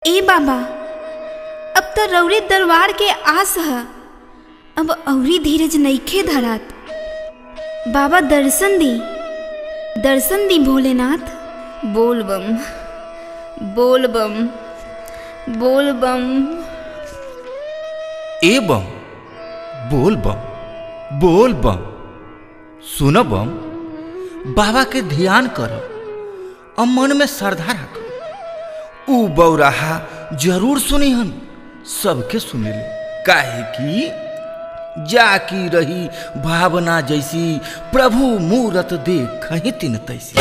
ए बाबा अब त रौरे दरबार के आस ह अब अवरी धीरज नइखे धरात बाबा दर्शन दी दर्शन दी भोलेनाथ बोल बम बोल बम बोल बम ए बम बोल बम बोल बम सुन बम बाबा के ध्यान कर और मन में श्रद्धा रख ऊ बौराहा जरूर सुनिहन सबके सुनेले काहे कि जाकी रही भावना जैसी प्रभु मूरत देख तिन तैसी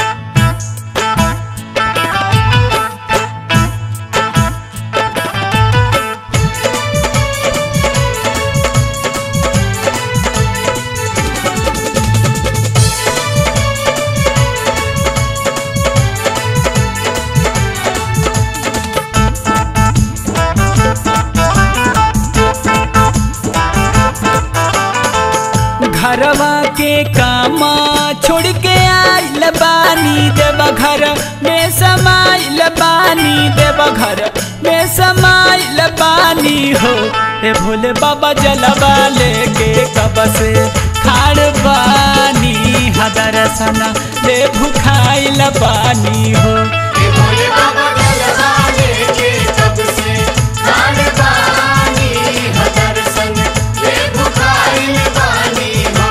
घरवा के कामा छोड़ के आइल बानी देवा घर में समाइल बानी देवा घर में समाइल बानी हो ए भोले बाबा जलवा लेके कब से खाड़ बानी हदरसना ले भुखाइल बानी हो ए भोले बाबा गलवा लेके कब से खान पानी हदर संग ले भुखाइल पानी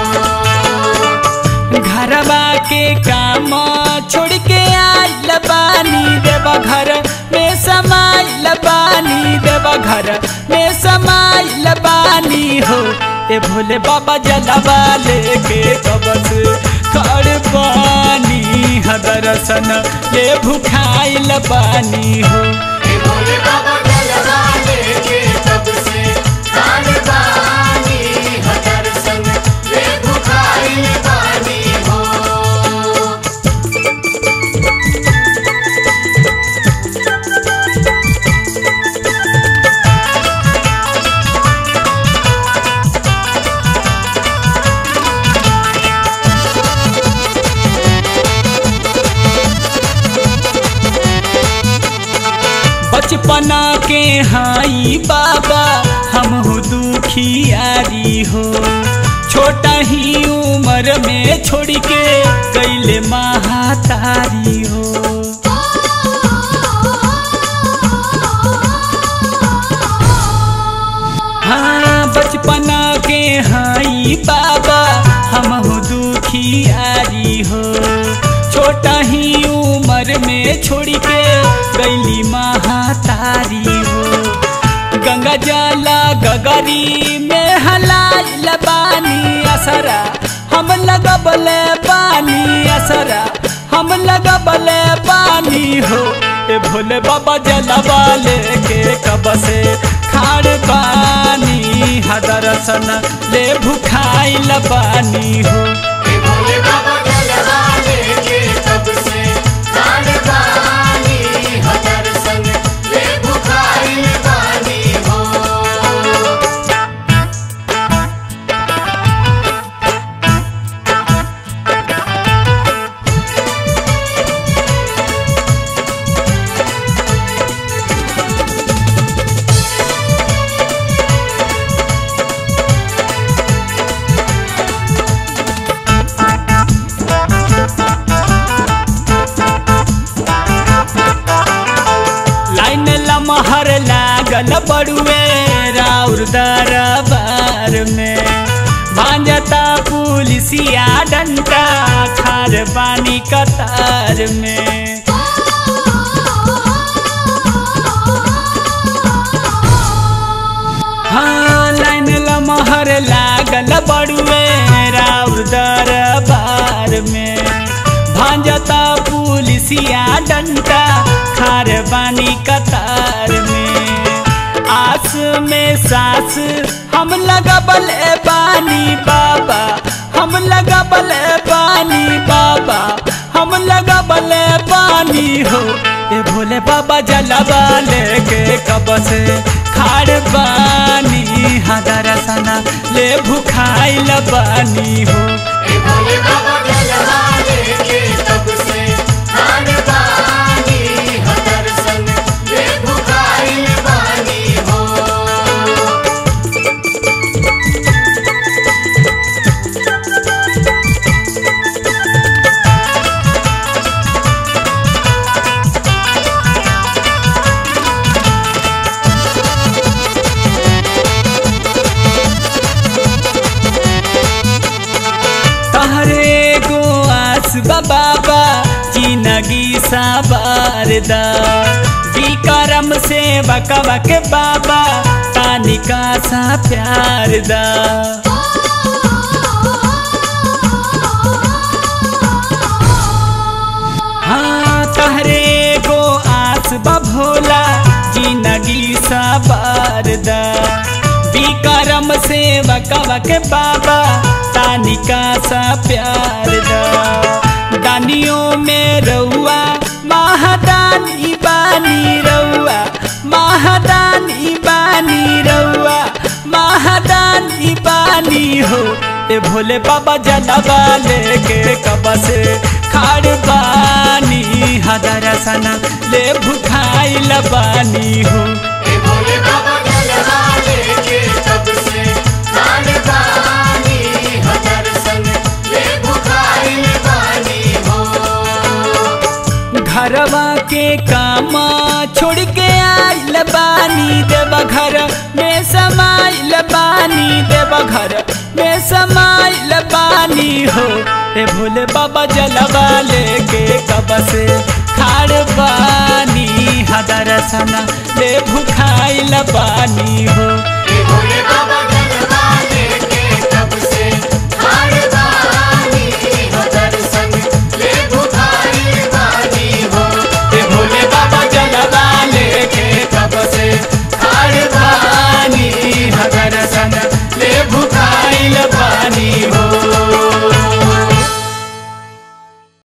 हो घरवा के काम छोड़ के आइल बानी देवा घर में समाइल बानी देवा घर में समाइल बानी हो ए भोले बाबा जलवा लेके कबस कर पानी हदरसन ले भुखाइल बानी हो ए भोले बाबा गलवा लेके कब से खान पानी हदर संग ले भुखाइल पानी हो बचपना के हाई बाबा हम हो दुखियारी हो छोटा ही उम्र में छोड़ के कैले महातारी हो हाँ बचपना के हाई बाबा हम हो दुखियारी हो छोटा ही उम्र में छोड़ के गैली महातारी हो गंगा जला गगरी में हलाल बानी असरा हम लगबले पानी असरा हम लगबले पानी हो ए भोले बाबा जलवा लेके कब से खाड़ पानी हदरसन ले भुखाइल पानी हो ए भोले बाबा गलवा लेके कब से खान पानी हदर संग ले भुखाइल पानी हो लाइन लमहर लागल बड़ुए राउर दरबार में भांजता पुलिसिया डंडा खार पानी कतार में हाँ लाइन लमहर लागल बड़ुए राउर दरबार में भांजता पुलिसिया डंडा खार बानी कतार में आस में सास हम लगबल बानी बाबा हम लगबल बानी बाबा हम लगबल बानी हो ए भोले बाबा जलवा लेके कब से खाड़ बानी हदरसना ले भुखाइल बानी हो ए भोले बाबा गलवा लेके कब से खान पानी हदर संग ले भुखाइल बाबा जिंदगी सवारदा विक्रम से बकवा के बाबा तानिका सा प्यार दा हाँ तहरे गो आस बा भोला जिंदगी सवारदा विक्रम से बकवा के बाबा तानिका सा प्यार दा दानियों में रउआ महादानी बानी रउआ महादानी बानी रउआ महादानी बानी हो ए भोले बाबा जलवा लेके कब से खाड़ बानी हदर सना ले भुखाई लबानी हो ए भोले बाबा जलवा लेके तब से खान पानी हो दर्शन ले भुखाइल बानी हो घरवा के कामा छोड़ के आइल बानी देव घर में समाइल बानी देव घर में समाइल बानी हो ए भोले बाबा जलवा लेके कब से खाड़ बानी हदर सना ले भुखाइल बानी हो